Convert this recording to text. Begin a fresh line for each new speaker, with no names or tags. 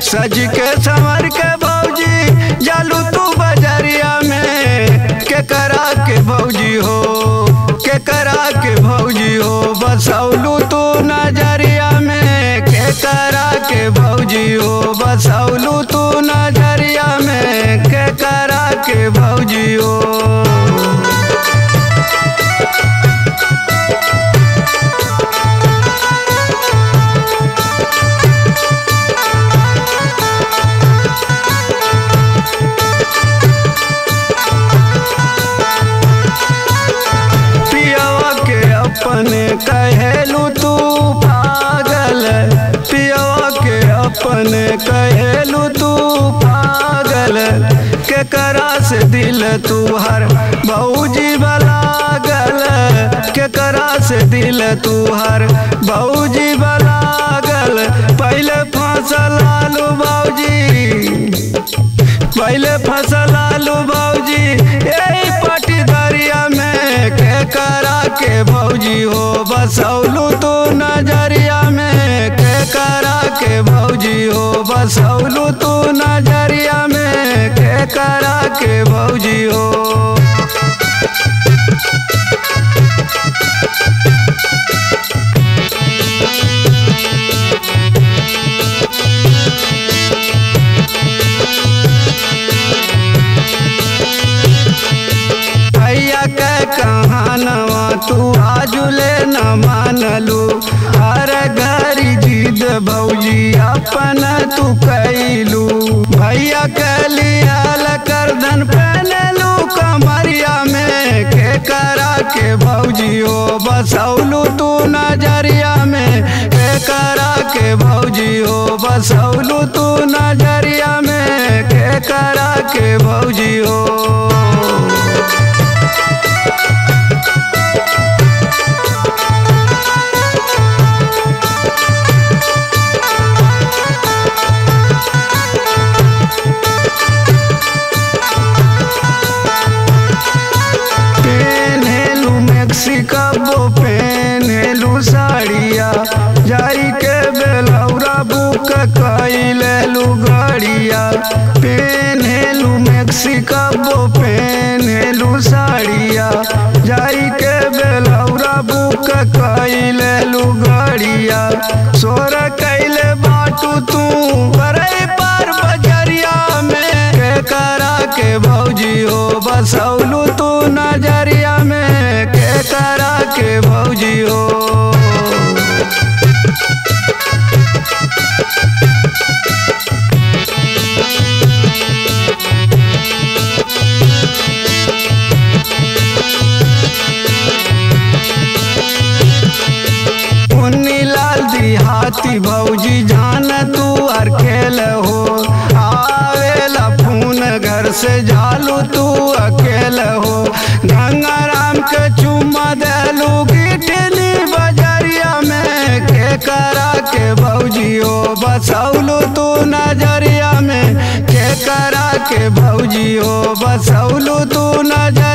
सज के संवर के भौजी जालू तू बजरिया में के करा के भौजी हो के करा के भौजी हो बसौलू तू नजरिया में के करा के भौजी हो बसौलू तू नजरिया में के करा के भौजी हो पियवा के अपने कहेलू तू पागल पियवा के अपने कहेलू तू पागल के करा से दिल तू हर भौजी बलागल के करा से दिल तू हर भौजी बलागल पहले फसल आलू भौजी पहले फसल आलू भौजी यही पटी दरिया में के करा के भौजी हो बसौलू तू नजरिया में के करा के भौजी हो बसौलू तू नजरिया में के करा के भौजी हो भैया के कहानवा तू आजुले न मानलू हर घरी जिद भौजी अपन तू कैलू भैया के लियाल करधन पहनलू कमरिया में के करा के भौजी हो बसौलू तू नजरिया में के करा के भौजी हो बसौलू तू नजरिया में के करा के भौजी हो पेन्हेलू मेक्सिकबो पेन्हेलू साड़िया जाई के बेलौरा बुक कैलेलू गड़िया पेन्हेलू मेक्सिकबो पेन्हेलू साड़िया जाई के बेलौरा बुक कैलेलू गड़िया सोर कैले बाटू तू बरई पार बजरिया में के करा के भौजी हो बसौलू तू नजरिया में के करा के भौजी हो उन्नी लाल दिहाती भौजी जान तू हर खेल हो आवेला फोन घर से जालू तू अकेल हो गंगा राम के चुम्मा देलू गिटली बजरिया में के करा के भौजी हो बसौलू तू नजरिया में के करा के भौजी हो बसौलू तू नजर